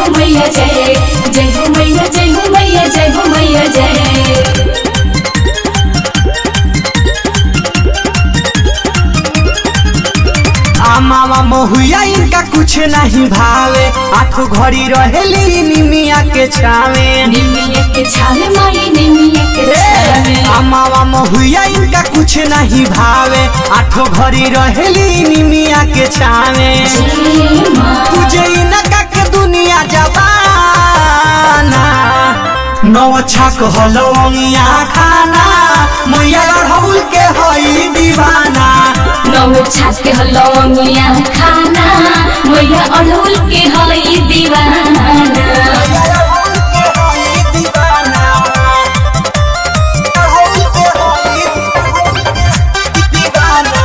हो मैया जय जय हो मैया जय हो मैया जय हो मैया जय आमावा महुआ इनका कुछ नहीं भावे आठो घड़ी रहेली निमिया के छावे निमिया के छाले माई निमिया के छाले अमावा महुआ इनका कुछ नहीं भावे आठो घड़ी रहेली निमिया के छावे जय माँ तुझे इनका के दुनिया जबाना नौ छक हलौंगिया खाना मैया अढ़ौल के हई दीवाना नौ छाक के हलौंगिया खाना मैया अड़हुल के हई दीवाना मैया अढ़ौल के हई दीवाना अढ़ौल के हई दीवाना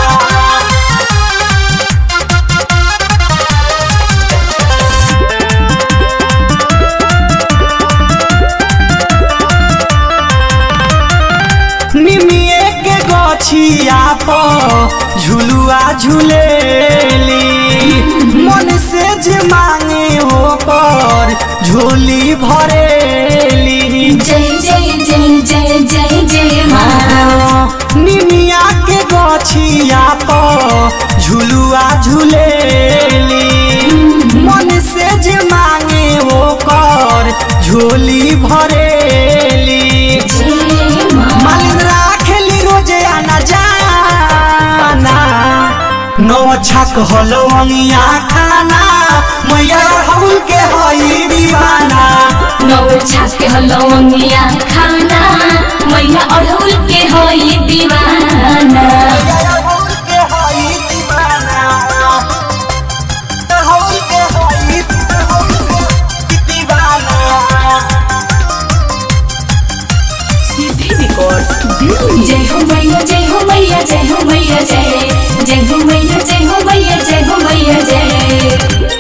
निमिए के गछिया पर झुलुआ झुलेली मन से जे मांगे हो पर झोली भरेली जय जय जय जय जय जय माँ निमिया के गछिया पर झुलुआ झुलेली मन से जे मांगे हो कर झोली भरेली जय माँ मालिन राखेली रोजे आना जाना नौ छक हलौंगिया खाना मैया हौल के हई दीवाना नौ छाक के हलौंगिया खाना मैया अड़हुल के हई दीवाना मैया हौल के हई दीवाना हौल के हई दीवाना जय हो मैया जय हो मैया जय हो मैया जय जय हो मैया जय हो मैया जय हो मैया जय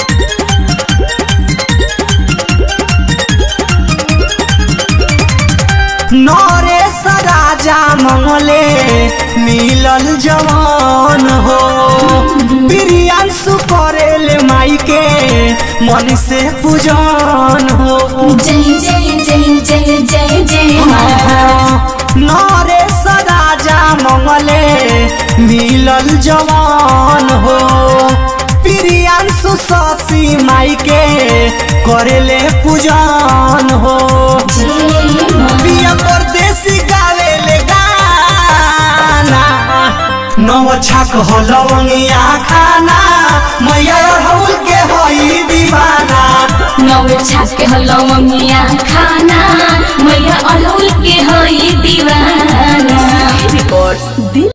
नरेश राजा मंगले मिलल जवान हो प्रियांशु करेले माई के मन से पूजन हो जय जय जय जय जय जय माँ नरेश राजा मंगले मिलल जवान हो प्रियांशु शशि माई के करेले पूजन हो जय माँ पिया परदेसी गावे ले गाना नौ छक हलौंगिया खाना मैया हौल के हई दीवाना नौ छाक के हलौंगिया खाना मैया अड़हुल के हई दीवाना